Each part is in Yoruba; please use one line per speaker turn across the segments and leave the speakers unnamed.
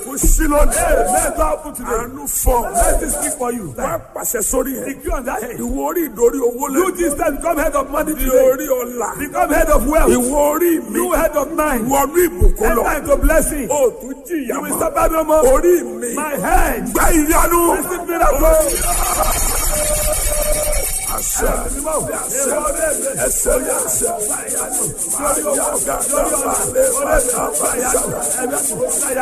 kò sí lónìí.
Hey, let God put today.
àánú fọ.
Let this speak for you.
wá pàṣẹ sórí yẹn.
Decree on that head.
ìwọ orí ìdórí owó lẹ.
You this time become head of money
di
today.
orí ọ̀la.
Become head of wealth.
ìwọ orí mi.
You head of mind.
wọnú ìbùkún lọ.
Enter into blessing.
o tún jìyà
You will
mọ́.
suffer no more.
orí mi.
My head.
gba ìyanu.
Receive miracle.
àṣẹ àṣẹ ẹsẹ ní àṣẹ. Máyà gàdá balẹ̀ bàtà bàtà.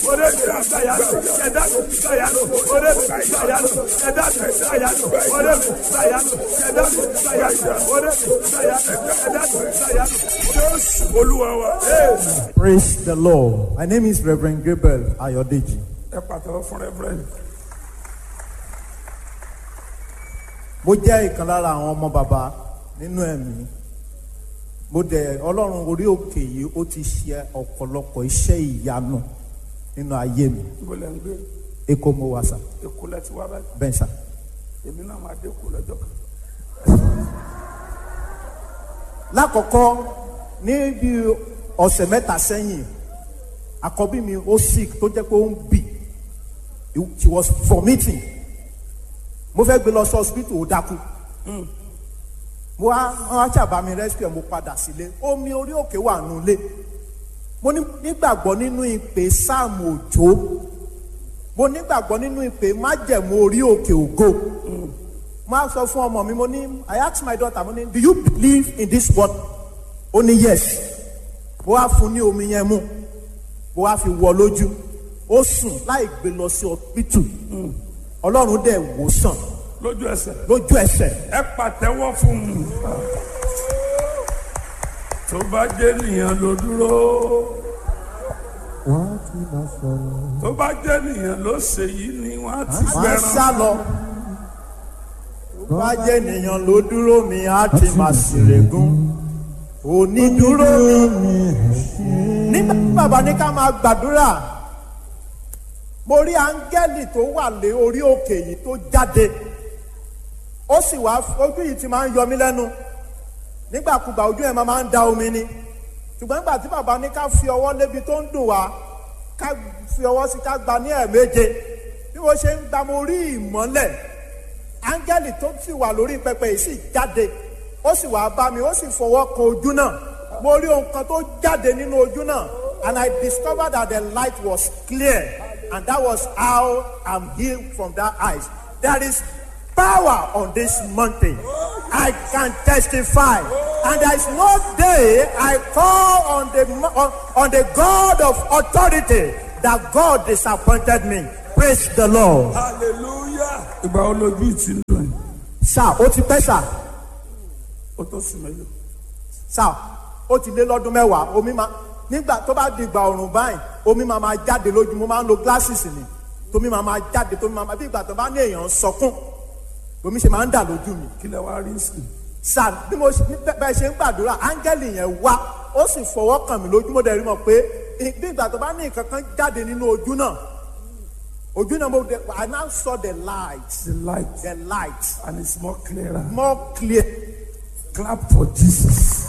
Jésù olúwa wa.
Praise the Lord. My name is Reverend Gabriel Ayodeji.
ẹ pàtàkì fún rẹ́fúrẹ́ǹdì.
Mo jẹ́ ìkan lára àwọn ọmọ bàbá nínú ẹ̀mí. Mo dẹ̀ Ọlọ́run orí òkè yìí ó ti ṣe ọ̀pọ̀lọpọ̀ iṣẹ́ ìyanu nínú ayé mi.
ibo lẹ́ ń gbé
Èkó mo wà sà,
èkó lẹ́ ti wá báyìí.
bẹ́ẹ̀ sà.
èmi náà máa dé kó lọ́jọ́ kan.
Lákọ̀ọ́kọ́ ní bí ọ̀sẹ̀ mẹ́ta sẹ́yìn, àkọ́bí mi ó sick tó jẹ́ pé ó ń bì. She was vomiting. Mo fẹ́ gbé lọ sí hospital ó dákú. mo wá wọn á ṣàbá mi rescue ẹ mo padà sílé omi orí òkè wà nulẹ̀ mo ní- nígbàgbọ́ nínú ìpè sáàmù òjò mo nígbàgbọ́ nínú ìpè májẹ̀mú orí òkè ògo mo á sọ fún ọmọ mi mo ní I ask my daughter mo ní do you believe in this word ó ní yes mo wá fún ní omi yẹn mu mo wá fi wọ lójú ó sùn láì gbé lọ sí hospital ọlọ́run dẹ̀ wò sàn
lójú ẹsẹ̀.
lójú ẹsẹ̀
ẹ pàtẹ́wọ́ fún un. tó bá jẹ́ nìyẹn ló dúró. tó bá jẹ́ nìyẹn ló ṣe yìí ni wọ́n á ti
máa
gbẹran.
sá lọ. Tó bá jẹ́ ènìyàn ló dúró mi, á ti máa ṣèrègùn. Onídúró mi. Nígbà tí bàbá ní ká máa gbàdúrà, mo rí áńgẹ́lì tó wà lé orí òkè yìí tó jáde. Ó sì wá ojú yìí ti máa ń yọ mí lẹ́nu. Nígbàkúgbà ojú ẹ̀ máa ń da omi ni. Ṣùgbọ́n nígbà tí bàbá ní ká fi ọwọ́ lébi tó ń dùn wá, ká fi ọwọ́ sí ká gba ní ẹ̀ẹ̀méje bí mo ṣe ń gba mo rí ìmọ́lẹ̀ áńgẹ́lì tó sì wà lórí pẹpẹ yìí sì jáde ó sì wá bá mi ó sì fọwọ́ kan ojú náà mo rí ohun kan tó jáde nínú ojú náà and I discovered that the light was clear and that was how I'm healed from that eyes there is power on this mountain I can testify and there is no day I call on the mo- on, on the God of authority that God disappointed me praise the Lord.
hallelujah. ìgbà wo lójú ti ń dùn yìí.
sá ó ti pẹ́ sá
ó tó sùn mélòó.
sá ó ti lé lọ́dún mẹ́wàá omi máa nígbà tó bá di ìgbà ọ̀rùn báyìí omi máa máa jáde lójú mo máa ń lo glasses ni tómi máa máa jáde tómi máa máa bí ìgbà tó bá ní èèyàn ń sọkún omi ṣe máa ń dà lójú mi
kí lẹ wá rí sí.
sá bí mo ṣe bẹ́- bẹ́ẹ̀ ṣe ń gbàdúrà áńgẹ́lì yẹn wá ó sì fọwọ́ kàn mí lójú mo dẹ̀ rí mọ̀ pé ì- bí ìgbà tó bá ní nǹkan kan jáde nínú ojú náà ojú náà mo dẹ̀ I now saw the light
the light
the light
and it's more clearer.
more clear.
clap for jesus.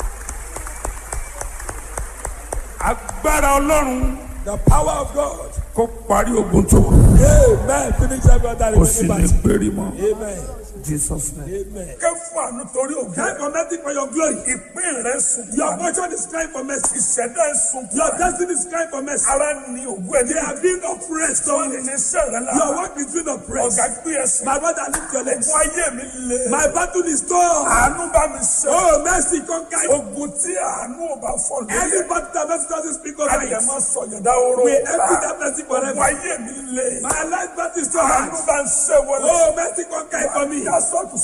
agbára ọlọ́run
The power of God.
kó parí ogun tó kù.
Amen. Finish every other
kò sì ní
remaining
péré mọ́.
battle. Amen.
jesus name.
Amen.
kẹ́ fún àánú torí ògùn.
Cry for mercy for your glory.
ìpín rẹ̀ sùn.
Your portion is crying for mercy.
ìṣẹ̀dá ẹ̀ sùn.
Your destiny is crying for mercy.
ara ni ògùn ẹ̀
They are being oppressed.
tó ní ní sẹ́rẹ̀ la.
Your work is being oppressed.
ọ̀gá gbé ẹsẹ̀.
My brother, lift your legs.
fún ayé mi le.
My battle is torn.
àánú bá mi sẹ́.
Oh, mercy, conquer. it.
ogun tí àánú ò bá fọ́ lórí.
Any battle that mercy doesn't speak over
ayé
it.
máa sọ yọ̀dá oró.
We empty that mercy
fún
forever.
ayé mi le.
My life battle is torn.
àánú bá ń ṣe wọlé.
Oh, mercy, conquer it for me.
yasọ́tù